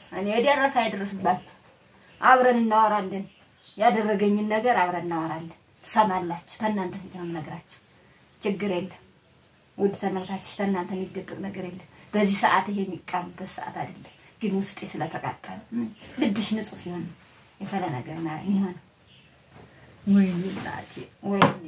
እኔ የደረሰ አይደርስባችሁ። አብረን እናወራለን። ያደረገኝን ነገር አብረን እናወራለን። ትሰማላችሁ። ተናንተ ፊት ነው የምነግራችሁ። ችግር የለም ውድ ተመልካቾች፣ ተናንተ የሚደብቅ ነገር የለም። በዚህ ሰዓት ይሄ የሚቃምበት ሰዓት አይደለም። ግን ውስጤ ስለተቃጠለ ልብሽ ንጹህ ሲሆን ነው የፈለ ነገር ና- የሚሆነው። ወይኔ እናቴ ወይኔ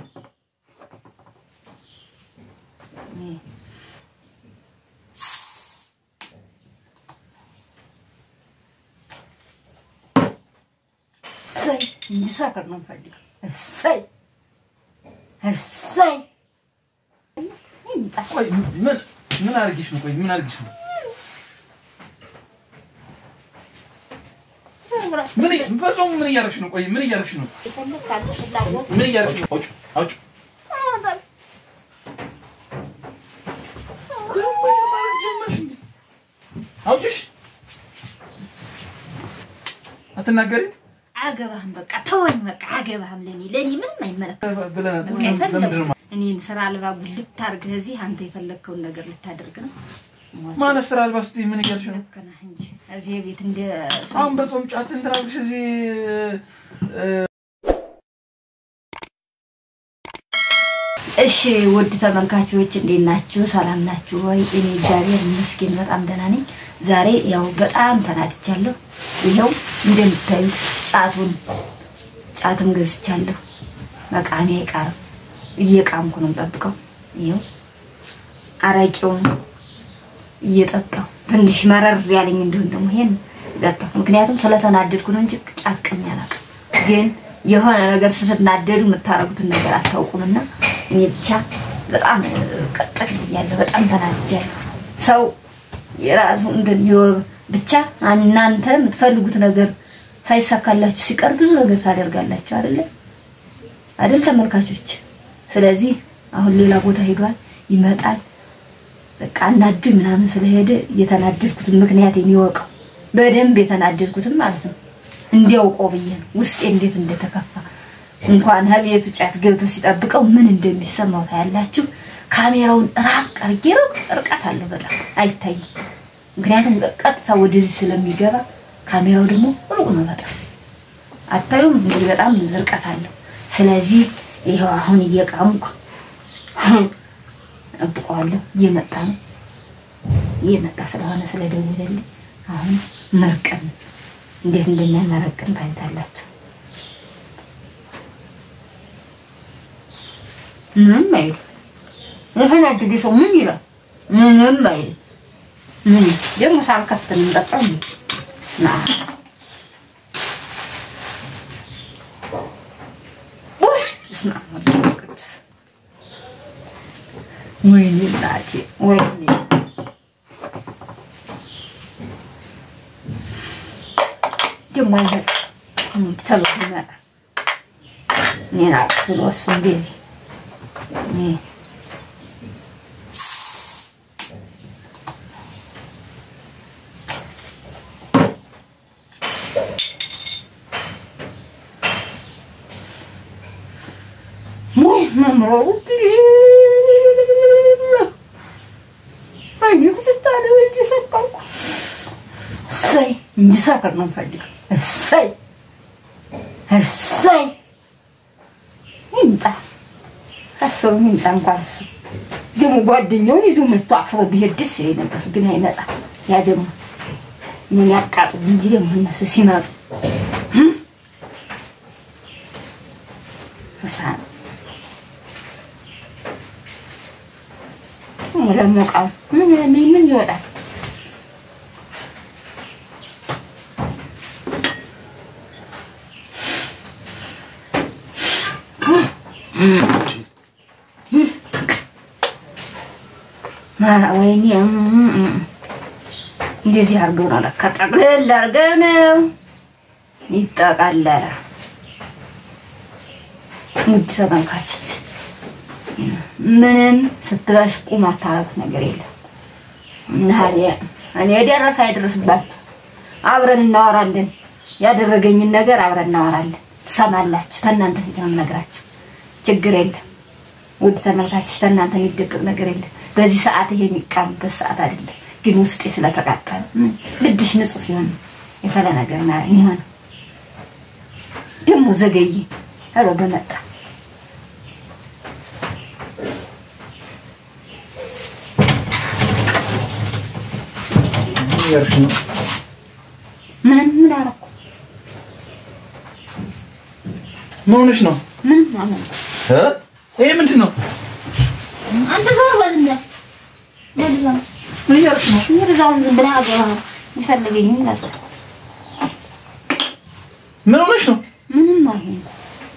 ይሄ እሰይ እንዲሳከር ነው የምፈልገው። እሰይ እሰይ ይምጣ። ቆይ ምን ምን አድርጌሽ ነው? ቆይ ምን አድርጌሽ ነው? ምን በጾም ምን እያደረግሽ ነው? ቆይ ምን እያደረግሽ ነው? የፈለግ ካለ ፍላጎት ምን እያደረግሽ ነው? አውጭ አውጭ አውጭሽ አትናገሪም አገባህም በቃ ተወኝ፣ በቃ አገባህም። ለኔ ለኔ ምንም አይመለከትም። ብለናል። በቃ ለምንድን ነው የፈለግ እኔን ስራ አልባ ጉልት አድርገህ እዚህ አንተ የፈለግከውን ነገር ልታደርግ ነው። ማለት ስራ አልባ ስትይ ምን እያልሽ ነው? ልክ ነህ እንጂ እዚህ ቤት እንደ ሰው አሁን በጾም ጫት እንትን አድርግሽ እዚህ እሺ ውድ ተመልካቾች እንዴት ናችሁ? ሰላም ናችሁ ወይ? እኔ እግዚአብሔር ይመስገን በጣም ደህና ነኝ። ዛሬ ያው በጣም ተናድቻለሁ። ይኸው እንደምታዩት ጫቱን ጫትም ገዝቻለሁ። መቃሜ አይቀርም እየቃምኩ ነው የምጠብቀው። ይኸው አረቄውን እየጠጣሁ ትንሽ መረር ያለኝ እንዲሁም ደግሞ ይሄን ጠጣሁ። ምክንያቱም ስለተናደድኩ ነው እንጂ ጫት ቅሜ አላውቅም። ግን የሆነ ነገር ስትናደዱ የምታረጉትን ነገር አታውቁምና እኔ ብቻ በጣም ቀጠል ብያለሁ። በጣም ተናድጃለሁ። ሰው የራሱ እንትን የወ- ብቻ እናንተ የምትፈልጉት ነገር ሳይሳካላችሁ ሲቀር ብዙ ነገር ታደርጋላችሁ አይደለ አይደል ተመልካቾች? ስለዚህ አሁን ሌላ ቦታ ሄዷል፣ ይመጣል። በቃ አናዱኝ ምናምን ስለሄደ የተናደድኩትን ምክንያት የሚወቀው በደንብ የተናደድኩትን ማለት ነው እንዲያውቀው ብዬ ነው ውስጤ እንዴት እንደተከፋ እንኳን ከቤቱ ጫት ገብቶ ሲጠብቀው ምን እንደሚሰማው ታያላችሁ። ካሜራውን ራቅ አድርጌ ሩቅ ርቀት አለው በጣም አይታይም። ምክንያቱም ቀጥታ ወደዚህ ስለሚገባ ካሜራው ደግሞ ሩቅ ነው በጣም አታዩም። እንግዲህ በጣም ርቀት አለው። ስለዚህ ይኸው አሁን እየቃምኩ ጠብቀዋለሁ። እየመጣ ነው እየመጣ ስለሆነ ስለደወለልኝ አሁን መርቀን እንዴት እንደሚያመረቅን ታይታላችሁ። ምንም አይል የተናደደ ሰው ምን ይላል? ምንም አይል። ምን ደግሞ ሳልከፍት ነው የምጠጣው እንዴ? ስማ ውይ ስማ መንፈስ ቅዱስ ወይኔ እናቴ ወይኔ ደግሞ አይመጣም ተሎ ይመጣል። እኔን አቅፍሎ እሱ እንደዚህ እኔ ሙይ መምረሩ አይኔ ክትታለ ወይ እየሰቀልኩ እሰይ እንዲሰክር ነው የምፈልገው። እሰይ እሰይ ይምጣ አስሩ ይምጣ። እንኳን እሱ ደግሞ ጓደኛውን ይዞ መጥቶ አፍሮ ቢሄድ ደስ ይለኝ ነበር፣ ግን አይመጣም። ያ ደግሞ ምን ያቃጥሉ እንጂ ደግሞ እነሱ ሲመጡ እሳት ለሞቃው ምን ምን ምን ይወጣል? ማራ ወይኔ እም፣ እም። እንደዚህ አድርገው ነው ለካ ጠቅልል አድርገው ነው ይጠቃለላል። ውድ ተመልካቾች ምንም ስትበሽቁ ማታረጉት ነገር የለም። እና እኔ- እኔ የደረሰ አይደርስባችሁ። አብረን እናወራለን። ያደረገኝን ነገር አብረን እናወራለን። ትሰማላችሁ። ተናንተ ፊት ነው የምነግራችሁ። ችግር የለም። ውድ ተመልካቾች ተናንተ የሚደብቅ ነገር የለም። በዚህ ሰዓት ይሄ የሚቃምበት ሰዓት አይደለም። ግን ውስጤ ስለተቃጠለ ምን ልብሽ ንጹህ ሲሆን የፈለ ነገር ና የሚሆን ደግሞ ዘገየ ኧረ በመጣ ምን እያደረግሽ ነው? ምንም ምን አደረኩ? ምን ሆነሽ ነው? ምንም አልሆንኩም። እ? ይሄ ምንድን ነው? አንተ ዞር በል እንደ ወደዛ ምን እያደረግሽ ነው? ወደዛውን ዝም ብለህ አገባ የሚፈልገኝ ነበር። ምን ሆነሽ ነው? ምንም አልሆንኩም።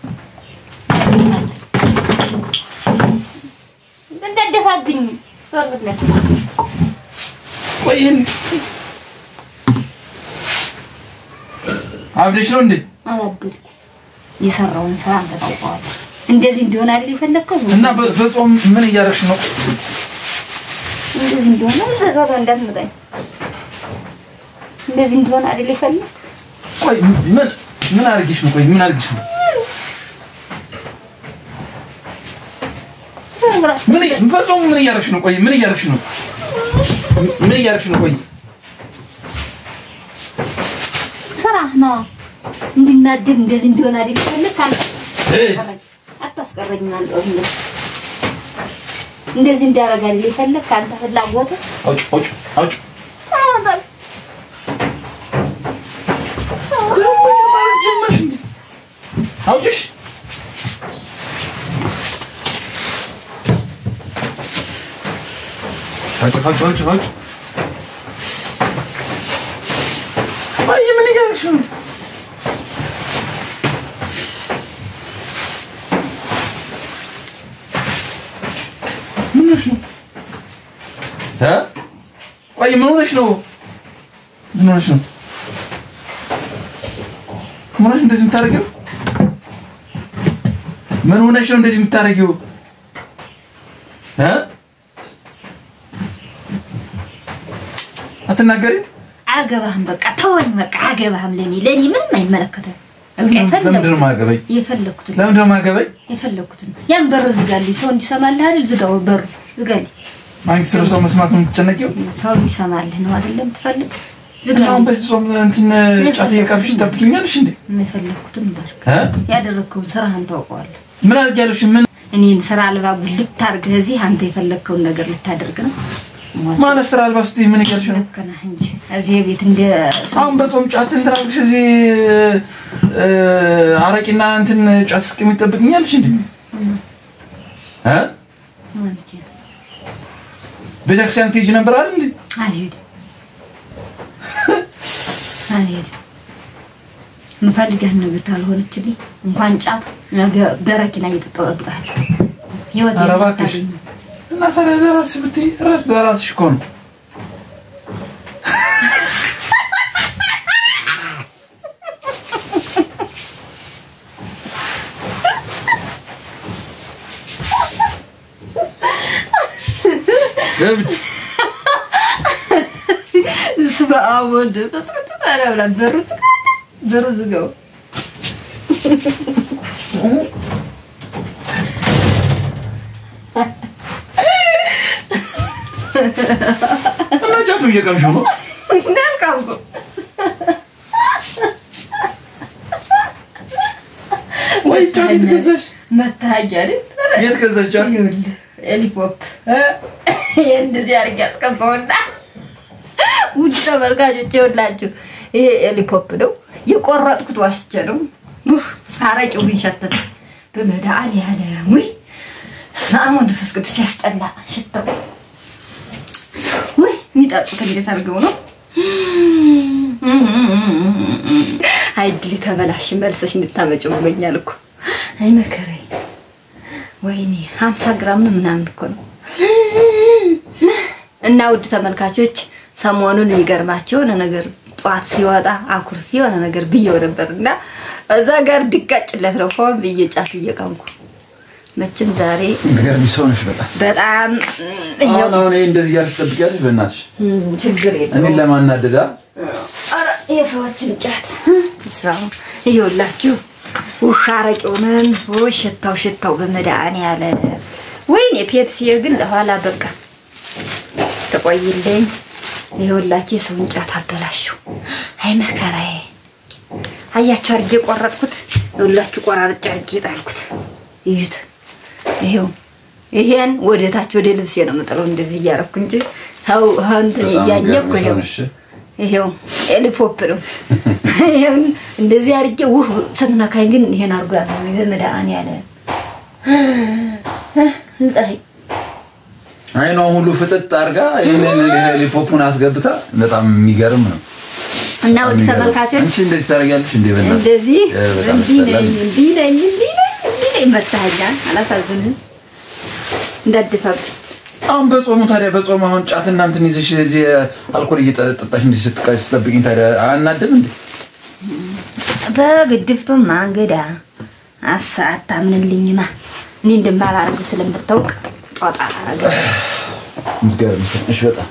እንዳደፋብኝ ዞር ብለህ ቆይ ይሄን አብደሽ ነው እንዴ? አላበድኩም። የሰራውን ስራ አንተ ታውቀዋለህ። እንደዚህ እንዲሆን አይደል የፈለግከው? እና በ- በጾም ምን እያደረግሽ ነው? እንደዚህ እንዲሆን ነው ዘጋባ እንዳትመጣኝ። እንደዚህ እንዲሆን አይደል የፈለግ ቆይ ምን ምን አድርጌሽ ነው? ቆይ ምን አድርጌሽ ነው? ዞር ብለህ ምን እያ- በጾም ምን እያደረግሽ ነው? ቆይ ምን እያደረግሽ ነው? ምን እያደረግሽ ነው? ቆይ ስራ ነው እንዲናደድ እንደዚህ እንዲሆን አይደል የፈለግ አንተ እህት፣ አታስቀረኝም። አንተ እንደዚህ እንደዚህ እንዲያደርግ አይደል የፈለግ ከአንተ ፍላጎት አውጭ አውጭ አውጭ አውጭሽ አውጭ አውጭ አውጭ አውጭ ቆይ ምን እያደረግሽ ነው? ምን ሆነሽ ነው? እ? ቆይ ምን ሆነሽ ነው? ምን ሆነሽ ነው? ምን ሆነሽ እንደዚህ የምታደርጊው? ምን ሆነሽ ነው እንደዚህ የምታደርጊው? እ? አትናገሪም? አገባህም በቃ ተወኝ። በቃ አገባህም ለኔ ለኔ ምንም አይመለከትም። በቃ ለምንድን ነው የፈለኩትን የማያገባኝ? የፈለኩትን ለምንድን ነው የማያገባኝ? የፈለኩትን ያን በር ዝጋልኝ። ሰው እንዲሰማልህ አይደል? ዝጋው በሩ ዝጋልኝ። አንቺ ስለ ሰው መስማት ነው የምትጨነቂው? ሰው እንዲሰማልህ ነው አይደለም ትፈልግ እና ዝጋው። አሁን በዚህ ጾም እንትን ጫት እየቃምሽ ትጠብቂኛለሽ እንዴ? የፈለኩትን በርክ እ? ያደረግከውን ስራህን ታውቀዋለህ። ምን አድርጊያለሽ? ምን እኔን ስራ አልባ ጉልት አድርገህ እዚህ አንተ የፈለግከውን ነገር ልታደርግ ነው። ሞት ማለት ስራ አልባ ስትይ ምን እያልሽ ነው? ልክ ነህ እንጂ እዚህ ቤት እንደ አሁን በጾም ጫት እንትን አድርግሽ እዚህ እ፣ አረቂና እንትን ጫት እስኪ ትጠብቅኛለሽ እንዴ? እ? ማለት ነው። ቤተክርስቲያን ትሄጂ ነበር አይደል እንዴ? አልሄድም አልሄድም። የምፈልገህን ነገር ካልሆነችልኝ እንኳን ጫት ነገ በረኪና እየጠጣሁ እጠብቅሃለሁ። ህይወት ኧረ እባክሽ እና ታዲያ ለራስሽ ብትይ ራስ ለራስሽ እኮ ነው። ገብች ስበ አብ ወልድ መንፈስ ቅዱስ አለ ብላ በሩ ዝጋ በሩ ዝጋው። እና ጫቱ እየቀምሽው ነው። እንዳልካም እኮ ወይ ጫት የት ገዛሽ? መታወቂያ አይደል? የት ገዛሽ ጫት? ይኸውልህ ኤሊፖፕ እንደዚህ አድርጌ ያስቀባውና ውድ ተመልካቾች ይኸውላችሁ ይሄ ኤሊፖፕ ነው የቆረጥኩት ዋስቼ ነው። ኡፍ አረቄው ግን ሸተተ። በመድኃኒዓለም ውይ ስመ አብ ወወልድ ወመንፈስ ቅዱስ ሲያስጠላ ሽታው። ውይ የሚጠጡት እንዴት አድርገው ነው? አይ ድል ተበላሽ መልሰሽ እንድታመጪው ብሎኛል እኮ አይ መከረኝ። ወይኔ ሀምሳ ግራም ነው ምናምን እኮ ነው። እና ውድ ተመልካቾች ሰሞኑን የሚገርማቸው የሆነ ነገር ጠዋት ሲወጣ አኩርፊ የሆነ ነገር ብዬው ነበር እና እዛ ጋር ድጋጭለት ነው ሆን ብዬ ጫት እየቀምኩ መቼም ዛሬ ገርሚ ሰው ነሽ በጣም። በጣም አሁን አሁን ይሄ እንደዚህ እያልሽ ትጠብቂያለሽ? በእናትሽ እም፣ ችግር እኔን የለውም። ለማናደዳ ኧረ የሰዎችን ጫት ስራ ይኸውላችሁ ውሃ አረቄውንም ወይ ሽታው ሽታው በመድኃኒዓለም ወይኔ ፔፕሲ ግን ለኋላ በቃ ተቆይልኝ ይኸውላችሁ የሰውን ጫት አበላሽው። አይ መከራዬ። አያችሁ አድርጌ ቆረጥኩት። ይኸውላችሁ ቆራርጬ አድርጌ ጣልኩት። እዩት። ይሄው ይሄን ወደ ታች ወደ ልብሴ ነው የምጥለው እንደዚህ እያደረኩ እንጂ ተው እንትን በጣም እያኘኩ ገርም ሰው ይሄው ነሽ። ይሄው ኤሊፖፕ ነው። ይሄውን እንደዚህ አድርጌ ውህ ስትነካኝ ግን ይሄን አድርጎ ያመመኝ በመድኃኒዓለም ልጣይ አይኗ ሁሉ ፍጥጥ አድርጋ ይህንን ሄሊፖፑን አስገብታ በጣም የሚገርም ነው። እና ውድ ተመልካቾች አንቺ እንደዚህ ታደርጊያለሽ እንዴ? በእናትሽ እንደዚህ እ፣ በጣም እንዲህ ነኝ ያስጠላል። እንዲህ ነኝ እንዲህ ነኝ እንዲህ ነኝ መታኸኛል። አላሳዝንህም? እንዳድፈብ አሁን በጾሙ ታዲያ በጾሙ አሁን ጫት እና እንትን ይዘሽ እዚህ አልኮል እየጠጣሽ እንዲህ ስትቃ- ስትጠብቂኝ ታዲያ አናድም እንዴ? በግድፍቱማ እንግዳ አሳ አታምንልኝማ እኔ እንደማላረግ ስለምታውቅ ጦጣ አረገ የምትገርም ሰው ነሽ በጣም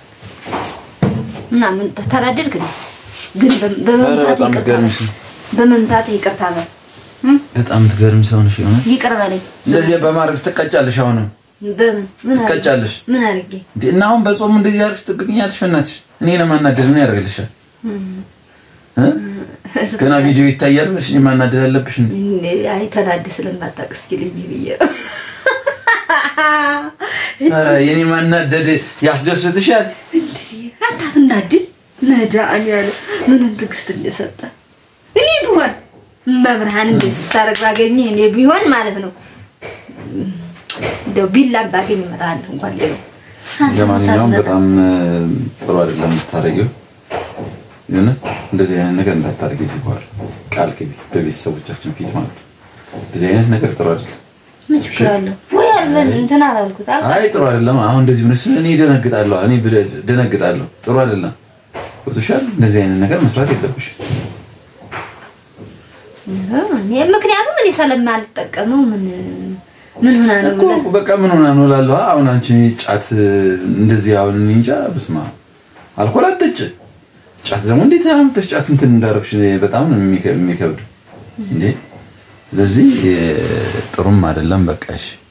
እና ምን ተናደድክ ነው? ግን በ- ኧረ በመምታት በጣም ይቅርታ የምትገርም በል። ሰው በመምታት ይቅርታ በል እም? በጣም የምትገርም ሰው ነሽ። የሆነ ይቅር በለኝ። እንደዚህ በማድረግ ትቀጫለሽ። አሁንም በምን ምን አድርጌ? ትቀጫለሽ ምን አድርጌ? እንዴ? እና አሁን በጾሙ እንደዚህ አድርግሽ ትጠብቂኛለሽ። በእናትሽ እኔ ለማናደድ ምን ያደርግልሻል? እ? ገና ቪዲዮ ይታያል ብለሽ እኔ ማናደድ አለብሽ እንዴ? እንዴ አይ ተናድ ስለማታውቅ እስኪ ልይ ብዬ ነው። ኧረ የኔ ማናደድ ያስደስትሻል? እንዴ አንተ አትናድድ። መድኃኒዓለም ምኑን ትዕግስት እንደሰጠ እኔ ቢሆን መብርሃን እንደዚህ ስታደርግ ባገኘህ እኔ ቢሆን ማለት ነው እንደው ቢላም ባገኝ እመጣለሁ እንኳን ሌላው አንተ ለማንኛውም ሳትመጣ በጣም እ፣ ጥሩ አይደለም የምታደርጊው። የእውነት እንደዚህ አይነት ነገር እንዳታደርጊ እዚህ በኋላ ቃል ግቢ፣ በቤተሰቦቻችን ፊት ማለት ነው። እንደዚህ አይነት ነገር ጥሩ አይደለም። ምን ችግር አለው ወይ አልበን እንትን አላልኩት አልኩ አይ ጥሩ አይደለም። አሁን እንደዚህ ሆነሽ እኔ ደነግጣለሁ፣ እኔ ብለ- ደነግጣለሁ። ጥሩ አይደለም። ገብቶሻል? እንደዚህ አይነት ነገር መስራት የለብሽ። እኔ ምክንያቱም እኔ ስለማልጠቀመው ምን ምን ሆና ነው እኮ ብለህ በቃ ምን ሆና ነው እላለሁ። አሁን አንቺ ጫት እንደዚህ አሁን እኔ እንጃ በስመ አብ አልኮል አትጠጭ። ጫት ደግሞ እንዴት አምጥተሽ ጫት እንትን እንዳረግሽ በጣም ነው የሚከ- የሚከብድ እንዴ። ስለዚህ እ፣ ጥሩም አይደለም። በቃ እሺ